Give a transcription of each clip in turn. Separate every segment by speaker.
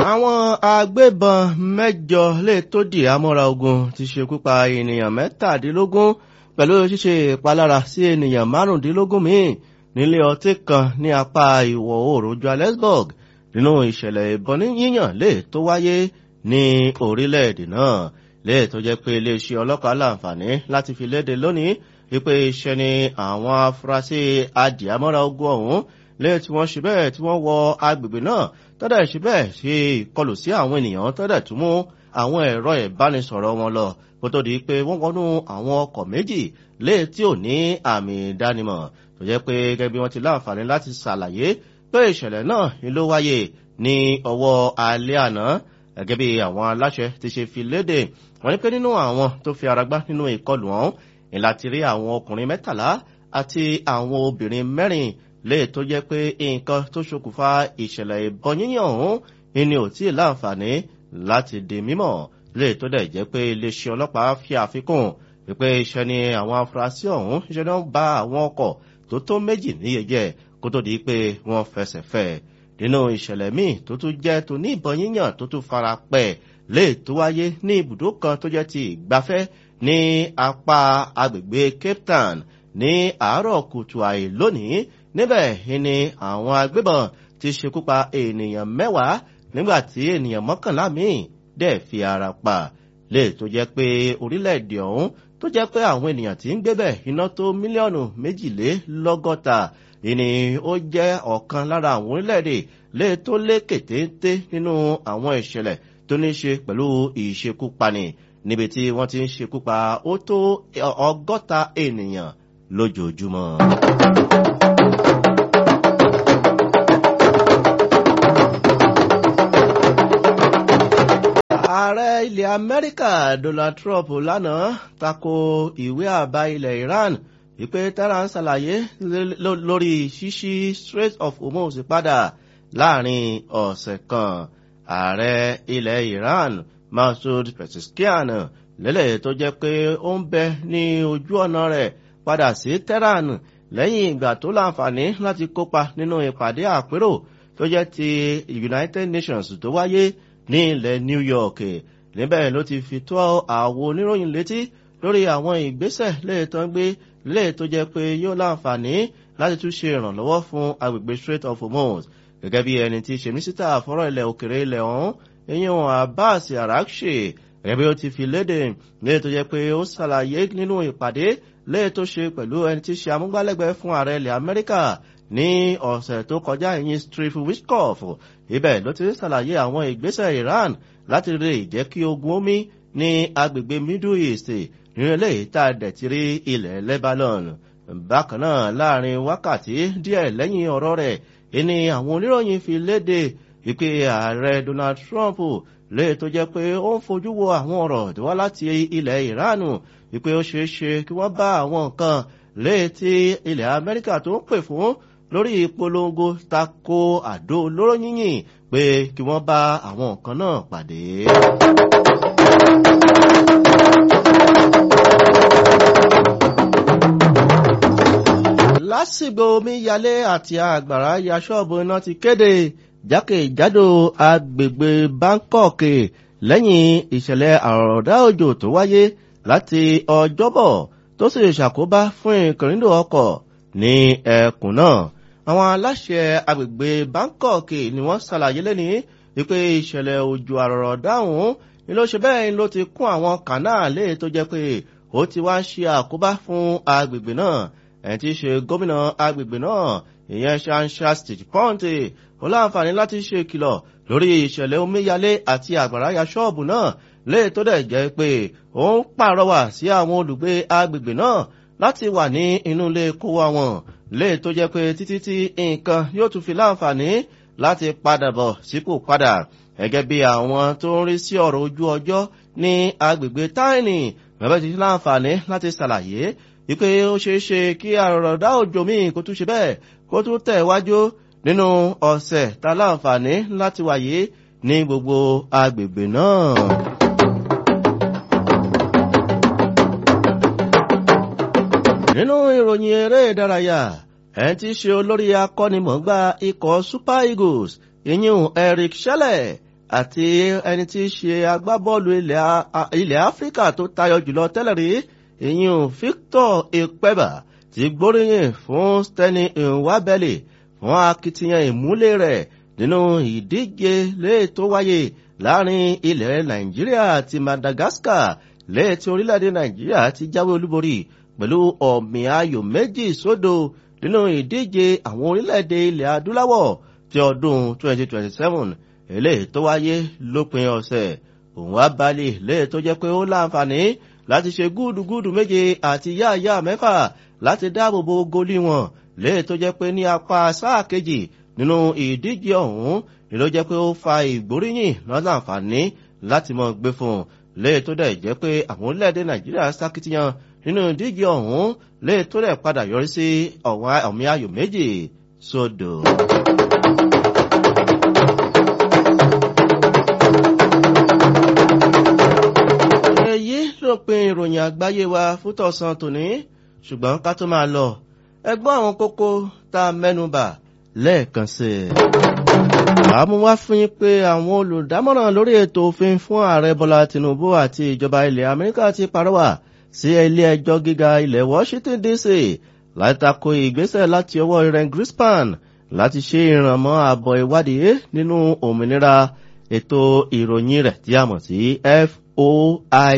Speaker 1: àwọn agbébọn mẹ́jọ lè tó di àmọ́ra ogun ti ṣekú pa ènìyàn mẹ́tàdínlógún pẹ̀lú ṣíṣe ìpalára sí ènìyàn márùndínlógún míì nílé ọtí kan ní apá ìwọ̀ oòrùn johannesburg nínú ìṣẹ̀lẹ̀ ìbọn yíyàn lè tó wáyé ní orílẹ̀-èdè náà lè tó jẹ́ pé iléeṣẹ́ ọlọ́pàá láǹfààní láti fi léde lónìí wípé iṣẹ́ ni àwọn afurasí adìyàmọ́ra ogun ọ̀hún lè tí wọ́n ṣe bẹ́ẹ̀ tí wọ́n wọ agbègbè náà tọ́dẹ̀ ṣe bẹ́ẹ̀ ṣe ìkọlù sí àwọn ènìyàn tọ́dẹ̀ tún mú àwọn ẹ̀rọ ìbánisọ̀rọ̀ wọn lọ kó tó di pé wọ́n wọnú àwọn ọkọ̀ méjì lè tí ò ní àmì ìdánimọ̀ tó jẹ́ pé gẹ́gẹ́ bí wọ́n ti láǹfààní láti ṣàlàyé pé ìṣẹ̀lẹ̀ náà ni ló wáyé ní ọwọ́ alẹ́ àná gẹ́gẹ́ bí àwọn aláṣẹ ti ṣe fi léde wọ́n ní pé nínú àwọn tó fi ara gbá nínú ìkọlù ọ̀hún ìlà ti rí àwọn ọkùnrin mẹ́tàlá àti àwọn obìnrin mẹ́rin lè tó jẹ́ pé nǹkan tó ṣokùnfà ìṣẹ̀lẹ̀ ìbọn yíyàn ọ̀hún ni ò tí ì láǹfààní láti di mímọ̀ lè tó dẹ̀ jẹ́ pé iléeṣẹ́ ọlọ́pàá fi àfikún wípé iṣẹ́ ni àwọn afurasí ọ̀hún iṣẹ́ náà bá àwọn ọkọ̀ tó tó méjì níye jẹ́ kó tó di pé wọ́n fẹsẹ̀ fẹ́ nínú ìṣẹ̀lẹ̀ míì tó tún jẹ́ tó ní ìbọn yíyàn tó tún fara pẹ́ lè tó wáyé ní ibùdó kan tó jẹ́ ti ìgbafẹ́ ní apá agbègbè cape town ní àárọ̀ kùtù àì lónìí níbẹ̀ ni àwọn agbébọn ti ṣekú pa ènìyàn mẹ́wàá nígbà tí ènìyàn mọ́kànlá míì dẹ̀ fi ara pa lè tó jẹ́ pé orílẹ̀-èdè ọ̀hún tó jẹ́ pé àwọn ènìyàn tí ń gbébẹ̀ iná tó mílíọ̀nù méjìlélọ́gọ́ta ìní ó jẹ́ ọ̀kan lára àwọn orílẹ̀-èdè lè tó lékè téńté nínú àwọn ìṣẹ̀lẹ̀ tó ní ṣe pẹ̀lú ìṣekúpani níbi tí wọ́n ti ń ṣekúpa ó tó ọgọ́ta ènìyàn lójoojúmọ́. ààrẹ ilẹ̀ amẹ́ríkà donald trump lánàá tako ìwé àbá ilẹ̀ iran wípé tara ń ṣàlàyé lórí ṣíṣí strait of hormuz padà láàrin ọ̀sẹ̀ kan ààrẹ ilẹ̀ iran masoud pezeshkian lélẹ̀ tó jẹ́ pé ó ń bẹ ní ojú ọ̀nà rẹ̀ padà sí tehran lẹ́yìn ìgbà tó láǹfààní láti kópa nínú ìpàdé àpérò tó jẹ́ ti united nations tó wáyé ní ilẹ̀ new york níbẹ̀ ló ti fi tó àwọn oníròyìn létí lórí àwọn ìgbésẹ̀ léètọ́ gbé léè tó jẹ́ pé yóò láǹfààní láti tún ṣe ìrànlọ́wọ́ fún agbègbè strait of hormuz gẹ́gẹ́ bí ẹni tí ṣe mísítà fọ́rọ̀ ilẹ̀ òkèrè ilẹ̀ ọ̀hún eyín abbas arakṣe gẹ́gẹ́ bí ó ti fi léde léè tó jẹ́ pé ó ṣàlàyé nínú ìpàdé léè tó ṣe pẹ̀lú ẹni tí ṣe amúgbálẹ́gbẹ̀ẹ́ fún ààrẹ ilẹ̀ amẹ́ríkà ní ọ̀sẹ̀ tó kọjá ìyìn steve wishkoff ibẹ̀ ló ti ṣàlàyé àwọn ìgbésẹ̀ iran láti rí ìjẹ́ kí ogun omi ní agbègbè middle east nínú eléyìí tá a dẹ̀ ti rí ilẹ̀ lebanon bákan náà láàrin wákàtí díẹ̀ lẹ́yìn ọ̀rọ̀ rẹ̀ ìní àwọn oníròyìn fi léde wípé ààrẹ donald trump lè tó jẹ́ pé ó ń fojú wo àwọn ọ̀rọ̀ tó wá láti ilẹ̀ iran wípé ó ṣeé ṣe kí wọ́n bá àwọn nǹkan lè tí ilẹ̀ amẹ́ríkà tó ń pè fún lórí ìpolongo tako àdó olóró yíyìn pé kí wọ́n bá àwọn nǹkan náà pàdé. lásìgbò omíyalé àti àgbàrá ya ṣọ́ọ̀bù iná ti kéde jákèjádò agbègbè bangkok lẹ́yìn ìṣẹ̀lẹ̀ àròdá òjò tó wáyé láti ọjọ́bọ̀ tó sì ṣàkóbá fún ìkìrìndò ọkọ̀ ní ẹkùn náà àwọn aláṣẹ agbègbè bangkok ni wọ́n ṣàlàyé lẹ́ni wípé ìṣẹ̀lẹ̀ òjò àrọ̀rọ̀ dáhùn ni ló ṣe bẹ́ẹ̀ ló ti kún àwọn kànáàlé tó jẹ́ pé ó ti wá ṣe àkóbá fún agbègbè náà ẹni tí í ṣe gómìnà agbègbè náà ìyẹn ṣanṣa state pọ́ǹtì ó láǹfààní láti ṣe ìkìlọ̀ lórí ìṣẹ̀lẹ̀ omíyalé àti àgbàráyà ṣọ́ọ̀bù náà lè tó dẹ̀ jẹ́ pé ó ń pàrọwà sí àwọn olùgbé agbègbè náà láti wà ní inú ilé kó wa wọn lè tó jẹ́ pé títí tí nǹkan yóò tún fi láǹfààní láti padà bọ̀ sípò padà gẹ́gẹ́ bí àwọn tó ń rí sí ọ̀rọ̀ ojú ọjọ́ ní agbègbè táìnì bẹ́ẹ̀ ti láǹfààní láti ṣàlàyé wípé ó ṣeé ṣe kí àrọ̀dá òjò míì kó tún ṣe bẹ́ẹ̀ kó tún tẹ̀ wájú nínú ọ̀sẹ̀ tá láǹfààní láti wáyé ní gbogbo agbègbè náà. nínú ìròyìn eré ìdárayá ẹni tí í ṣe olórí akọ́nimọ̀gbá ikọ̀ super eagles ìyún eric shelley àti ẹni tí í ṣe agbábọ́ọ̀lù ilẹ̀ áfíríkà tó tayọ jùlọ tẹ́lẹ̀ rí ìyún victor ekpeba ti gbóríyìn fún steny nwabeli fún akitiyan ìmúlẹ̀ rẹ̀ nínú ìdíje léè tó wáyé láàrin ilẹ̀ nàìjíríà àti madagascar léè tí orílẹ̀-èdè nàìjíríà ti jáwé olúborí pẹ̀lú ọ̀mì ayò méjì sódò nínú ìdíje àwọn orílẹ̀-èdè ilẹ̀ adúláwọ̀ ti ọdún 2027 eléyìí tó wáyé lópin ọ̀sẹ̀ òun wá balẹ̀ léè tó jẹ́ pé ó láǹfààní láti ṣe gúdùgúdù méje àti yáàyá mẹ́fà láti dáàbòbò gólí wọn léè tó jẹ́ pé ní apá sáà kejì nínú ìdíje ọ̀hún ni ló jẹ́ pé ó fa ìgbóríyìn lọ́nà àǹfààní láti mọ gbé fún un léè tó dẹ̀ jẹ́ pé àwọn orílẹ̀-èdè nàìjíríà sákìtìyàn nínú ìdíje ọ̀hún léè tó dẹ̀ padà yọrí sí ọ̀mí ayò méjì sódò. èyí ló pin ìròyìn àgbáyé wa fún tọ̀sán tòní ṣùgbọ́n ká tó máa lọ ẹgbọ́n àwọn kókó tá a mẹ́nubà lẹ́ẹ̀kan sí i. àmú wá fún yín pé àwọn olùdámọ̀ràn lórí ètò òfin fún ààrẹ bọ́lá tinubu àti ìjọba ilẹ̀ amẹ́ríkà ti parọ́wà sí ilé ẹjọ́ gíga ilẹ̀ washington dc láti tako ìgbésẹ̀ láti ọwọ́ iren grispan láti ṣe ìrànmọ́ àbọ̀ ìwádìí nínú òmìnira ètò ìròyìn rẹ̀ tí a mọ̀ sí foia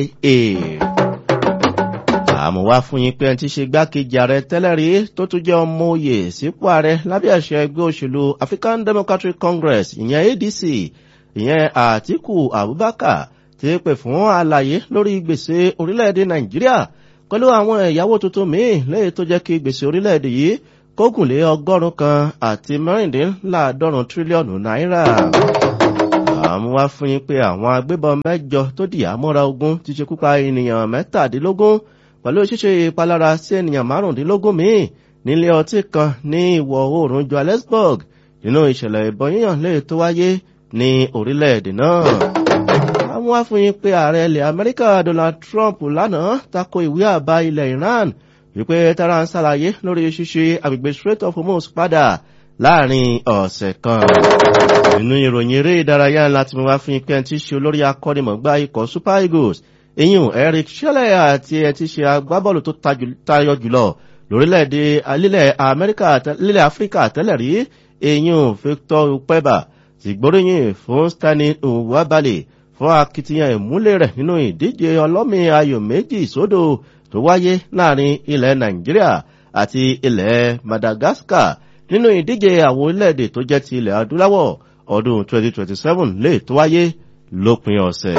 Speaker 1: àmọ́ wá fún yín pé ẹni tí ṣe gbákejì ààrẹ tẹ́lẹ̀ rí tó tún jẹ́ ọmọ òye sípò ààrẹ lábẹ́ àṣẹ ẹgbẹ́ òṣèlú african democratic congress ìyẹn adc ìyẹn àtiku abubakar ti pè fún àlàyé lórí gbèsè orílẹ̀-èdè nàìjíríà pẹ̀lú àwọn ẹ̀yáwó tuntun míì lẹ́yìn tó jẹ́ kí gbèsè orílẹ̀-èdè yìí kógùn lé ọgọ́rùn-ún kan àti mẹ́rìndínláàádọ́rùn tírílíọ̀nù náírà àmú wá fún yín pé àwọn agbébọn mẹ́jọ tó dìyà mọ́ra ogun ti ṣekú pa ènìyàn mẹ́tàdínlógún pẹ̀lú ṣíṣe ìpalára sí ènìyàn márùndínlógún míì nílé ọtí kan ní ìwọ̀ oòrùn johannesburg nínú ìṣẹ̀lẹ̀ ìbọn yíyàn lè tó wáyé ní orílẹ̀-èdè náà. àwọn wá fún yín pé ààrẹ ilẹ̀ amẹ́ríkà donald trump lánàá tako ìwé àbá ilẹ̀ iran wípé tara ń ṣàlàyé lórí ṣíṣe agbègbè strait of hormuz padà láàrin ọ̀sẹ̀ kan. nínú ìròyìn eré ìdárayá láti mú wá fún yín pé ẹni tí ṣe olórí akọ́nimọ̀gbá ikọ̀ super eagles eyín eric shelley àti ẹ ti ṣe agbábọ́ọ̀lù tó tayọ jùlọ lórílẹ̀‐èdè alílẹ̀ amẹ́ríkà lílẹ̀ áfíríkà tẹ́lẹ̀ rí eyín victor upeba ti gbóríyìn fún stanley nwabali fún akitiyan ìmúlẹ̀ rẹ̀ nínú ìdíje ọlọ́mì ayò méjì sódò tó wáyé láàrin ilẹ̀ nàìjíríà àti ilẹ̀ madagascar nínú ìdíje àwọn orílẹ̀-èdè tó jẹ́ ti ilẹ̀ adúláwọ̀ ọdún 2027 lè tó wáyé lópin ọ̀sẹ̀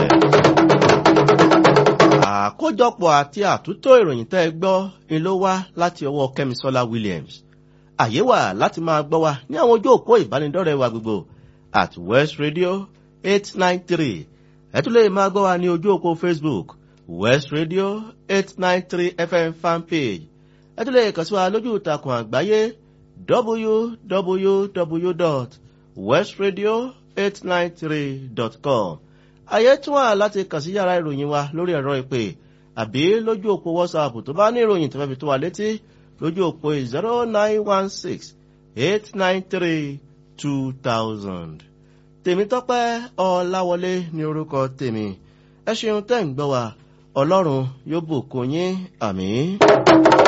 Speaker 1: àkójọpọ̀ àti àtúntò ìròyìn tẹ́ ẹ gbọ́ ni ló wá láti ọwọ́ kẹ́misọ́lá williams àyè wà láti máa gbọ́ wa ní àwọn ojú òpó ìbánidọ́rẹ̀ wa gbogbo at west radio eight nine three ẹ tún lè máa gbọ́ wa ní ojú òpó facebook west radio eight nine three fm fanpage ẹ tún lè kàn sí wa lójú ìtàkùn àgbáyé www.westradio893.com ayé tún wà láti kàn sí yàrá ìròyìn wa lórí ẹ̀rọ ìpè àbí lójú òpó whatsapp tó bá ní ìròyìn tó fẹ́ fi tó wa létí lójú òpó zero nine one six eight nine three two thousand. tèmítọ́pẹ́ ọ̀làwọlé ní orúkọ tèmi ẹ ṣeun tẹ́ ń gbọ́ wa ọlọ́run yóò bùkún yín àmì.